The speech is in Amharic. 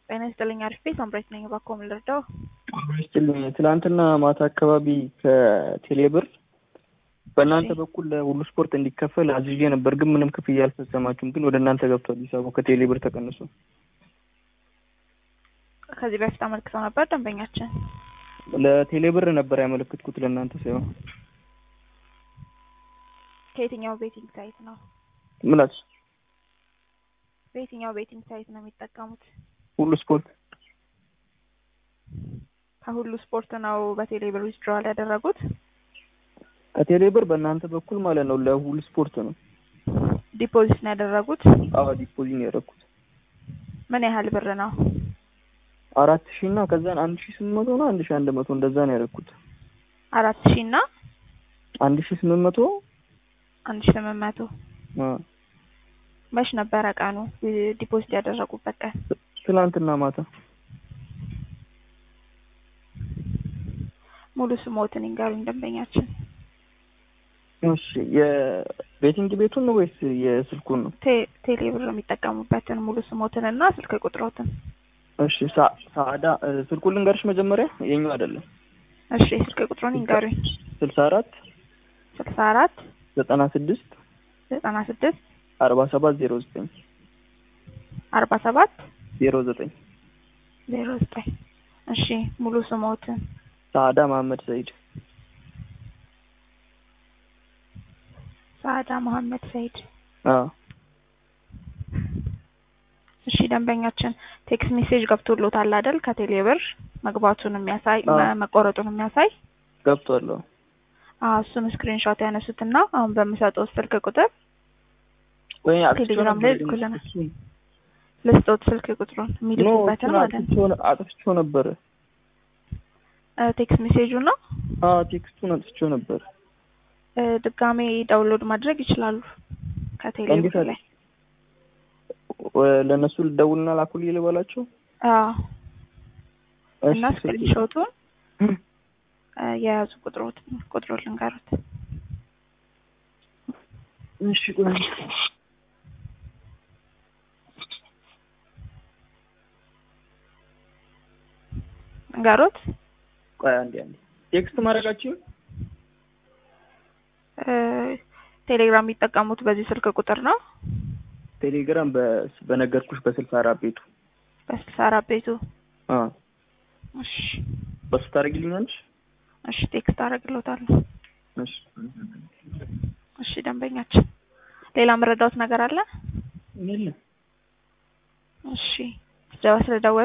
ጤና ይስጥልኝ። አሪፍ ቤት አምራች ነኝ። እባክዎ ምን ልርዳው? ይስጥልኝ። ትናንትና ማታ አካባቢ ከቴሌብር በእናንተ በኩል ለሁሉ ስፖርት እንዲከፈል አዝዤ ነበር፣ ግን ምንም ክፍያ አልፈጸማችሁም። ግን ወደ እናንተ ገብቷል ሂሳቡ ከቴሌብር ተቀንሶ። ከዚህ በፊት አመልክተው ነበር ደንበኛችን። ለቴሌብር ነበር ያመለክትኩት ለእናንተ ሳይሆን። ከየትኛው ቤቲንግ ሳይት ነው? ምላች በየትኛው ቤቲንግ ሳይት ነው የሚጠቀሙት? ሁሉ ስፖርት ከሁሉ ስፖርት ነው በቴሌብር ዊዝድሮዋል ያደረጉት? ከቴሌብር በእናንተ በኩል ማለት ነው ለሁሉ ስፖርት ነው። ዲፖዚት ነው ያደረጉት? አዎ ዲፖዚት ነው ያደረኩት። ምን ያህል ብር ነው? አራት ሺህ እና ከዛን አንድ ሺህ ስምንት መቶ ነው አንድ ሺህ አንድ መቶ እንደዛ ነው ያደረኩት። አራት ሺህ እና አንድ ሺህ ስምንት መቶ አንድ ሺህ ስምንት መቶ መች ነበረ ቀኑ ዲፖዚት ያደረጉበት ቀን? ትናንትና ማታ። ሙሉ ስሞትን ይንገሩኝ ደንበኛችን። እሺ የቤቲንግ ቤቱን ነው ወይስ የስልኩን ነው? ቴ- ቴሌብር የሚጠቀሙበትን ሙሉ ስሞትን እና ስልክ ቁጥሮትን። እሺ ሳ- ሳዕዳ እ፣ ስልኩን ልንገርሽ መጀመሪያ የኛው አይደለም። እሺ ስልክ ቁጥሩን ይንገሩኝ። ስልሳ አራት ስልሳ አራት ዘጠና ስድስት ዘጠና ስድስት አርባ ሰባት ዜሮ ዘጠኝ አርባ ሰባት ዜሮ ዘጠኝ ዜሮ ዘጠኝ እሺ ሙሉ ስሞትን ሳዕዳ መሀመድ ሰይድ ሳዕዳ መሀመድ ሰይድ። አዎ እሺ ደንበኛችን ቴክስት ሜሴጅ ገብቶሎታል አይደል? ከቴሌብር መግባቱን የሚያሳይ አዎ። መ- መቆረጡን የሚያሳይ ገብቷል። አዎ አዎ እሱን ስክሪንሾት ያነሱትና አሁን በምሰጠው ስልክ ቁጥር ወይ አጥፍቼው ቴሌግራም ላይ ነበር ግን ልኩልናል። እሱን- ልስጦት ስልክ ቁጥሩን ኖ የሚልኩበትን እሱን ማለት ነው። አጥፍቼው- አጥፍቼው ነበር። እ፣ ቴክስት ሜሴጁ ነው። አዎ ቴክስቱን አጥፍቼው ነበር። እ፣ ድጋሜ ዳውንሎድ ማድረግ ይችላሉ ከቴሌብር እንዴት አለ? ላይ። ወ- ለእነሱ ልደውልና ላኩልኝ ልበላቸው። አዎ እና እሺ፣ ስክሪንሾቱን እ፣ የያዙ ቁጥሮት ቁጥሮ ልንገሩት። እሺ ቆይ ልንገሩት ቆይ አንዴ አንዴ ቴክስት ማድረጋችሁ እ፣ ቴሌግራም የሚጠቀሙት በዚህ ስልክ ቁጥር ነው። ቴሌግራም በ- በነገርኩሽ በስልሳ አራት ቤቱ በስልሳ አራት ቤቱ አዎ እሺ በሱ ታደርጊልኛለሽ? እሺ ቴክስት አደርግልዎታለሁ። እሺ እሺ ደንበኛችን ሌላ መረዳት ነገር አለ? የለም እሺ ስለደወሉ